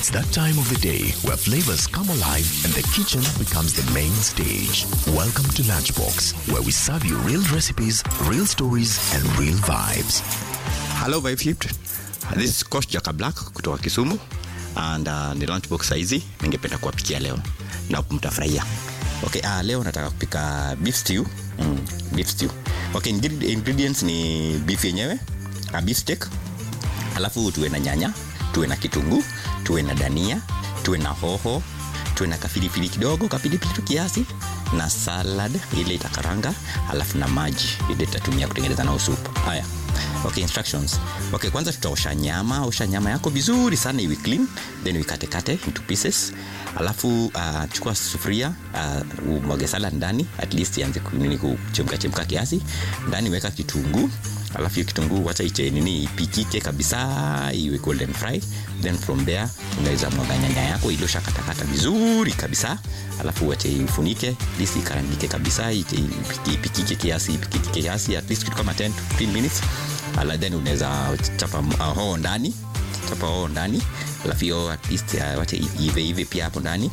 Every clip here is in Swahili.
It's that time of the day where flavors come alive and the kitchen becomes the main stage. Welcome to Lunchbox, where we serve you real recipes, real stories, and real vibes. Hello Vibe Shift. This is Coach Jaka Black kutoka Kisumu and uh, ni lunchbox saizi ningependa kuwapikia leo na mtafurahia. Okay, uh, leo nataka kupika beef stew. Mm, beef stew. Okay, ingred- ingredients ni beef yenyewe, uh, beef steak. Alafu tuwe na nyanya, tuwe na kitunguu, tuwe na dania, tuwe na hoho, tuwe na kafilifili kidogo, kapilipili tu kiasi na salad ile itakaranga, alafu na maji ile tutatumia kutengeneza nao supu. Haya. Okay, instructions. Okay, kwanza tutaosha nyama, osha nyama yako vizuri sana iwe clean, then uikate kate into pieces. Alafu uh, chukua sufuria, uh, umwage salad ndani, at least ianze ku- nini kuchemka chemka kiasi. Ndani weka kitunguu, alafu hiyo kitunguu wacha iche nini ipikike kabisa iwe golden fry then from there unaweza mwaga nyanya yako ile ushakatakata vizuri kabisa alafu wache ifunike lisi ikarangike kabisa iche ipiki- ipikike kiasi ipikike kiasi at least kitu kama 10 to 15 minutes ala then unaweza chapa uh, hoho ndani chapa hoho ndani alafu hiyo at least uh, wache ive ive pia hapo ndani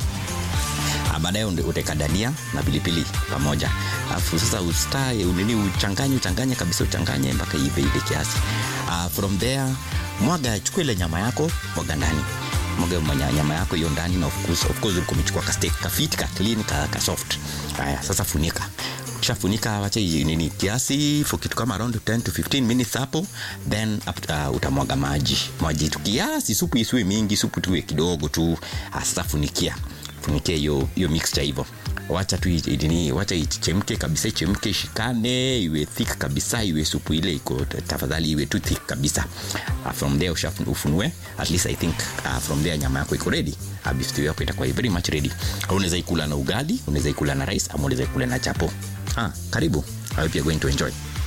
Ah, baadaye unde- utaweka dania na pilipili pamoja alafu sasa ustae unini uchanganye uchanganye kabisa uchanganye mpaka ive ive kiasi uh, from there mwaga chukua ile nyama yako mwaga ndani mwaga manya- nyama yako hiyo ndani na of course, of course ulikuwa umechukua ka steak ka fit ka clean ka, ka soft haya sasa funika ukishafunika wacha i- nini kiasi for kitu kama around 10 to 15 minutes hapo then uh, utamwaga maji maji tu kiasi supu isiwe mingi supu tuwe kidogo tu Ah, sasa funikia funikia hiyo hiyo mixture hivyo wacha tu i- nini wacha ichemke kabisa ichemke ishikane iwe thick kabisa iwe supu ile iko tafadhali iwe tu thick kabisa uh, from there ushafu- ufunue at least i think uh, from there nyama yako iko ready uh, beef stew yako itakuwa very much ready au unaweza ikula na ugali unaweza ikula na rice ama unaweza ikula na chapo ah, karibu i hope you're going to enjoy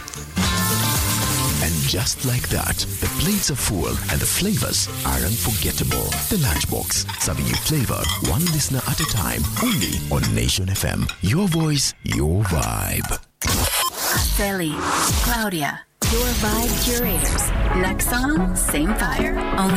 And just like that, the plates are full and the flavors are unforgettable. The Lunchbox, serving you flavor one listener at a time, only on Nation FM. Your voice, your vibe. Celi, Claudia, your vibe curators. Next song, same fire. Only